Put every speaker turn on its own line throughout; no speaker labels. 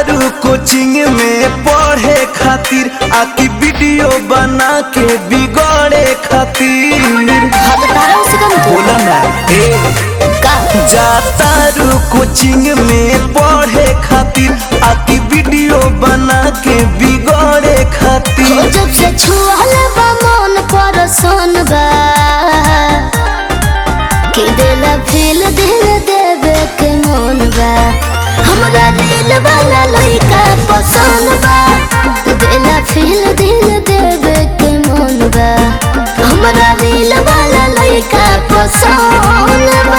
तारू कोचिंग में पढ़े खातिर आकी वीडियो बना के बिगड़े खातिर
हाँ तो तारा उससे कम तो
बोला ना ए
का
जा तारू कोचिंग में पढ़े खातिर आकी वीडियो बना के बिगड़े
हो
खातिर
जब से छुअल बा मन पर सन बा कि देला फील दिल देवे के मन बा हमरा दिल वाला लइका पसंद बा देला फील दिल देवे के मन बा हमरा दिल वाला लइका पसंद बा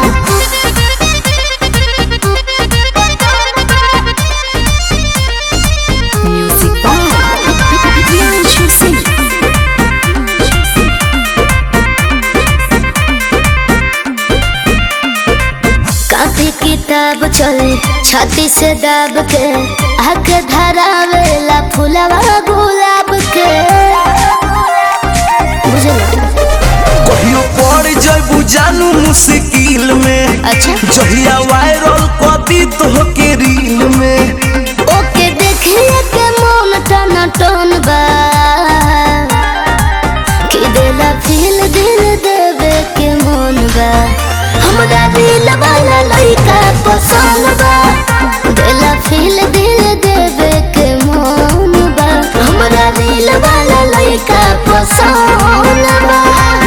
Music by Bianchi Singh. कापी किताब चले छाती से दाब के आके धरावेला फुलवा गुलाब के बुझल
कहियो पड़ जैबू जानू मुश्किल में
अच्छा
जहिया वायरल कदी तो के रील में
ओके देखिए के मन टन टन बा कि देला फील दिल देवे के मन बा हमरा दिल वाला लइका पसंद बा देला फील दिल देवे के मन बा हमरा दिल वाला लइका पसंद बा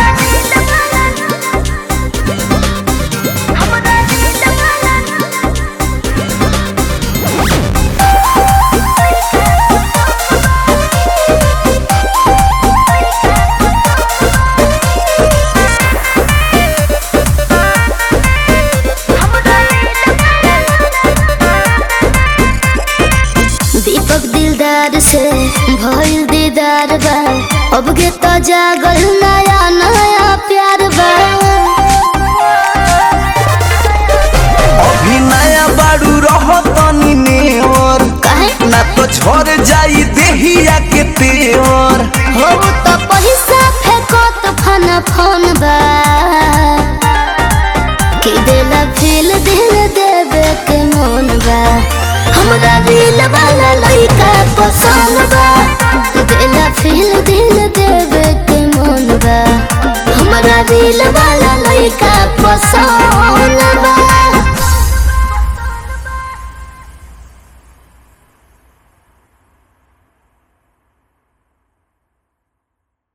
दीपक दिलदार से भइल दीदार बा अब के तो जागल नया नया प्यार बा
अभी नया बाड़ू रह तनी नेवर
काहे
ना तो झड़ जाई देहिया के तेवर
हो तो पैसा फेंको तो फन फन बा कि देला फील दिल देवे के मन बा हमरा दिल वाला लइका पसंद बा देला फील दिल देवे के मन बा हमरा दिल वाला लइका पसंद बा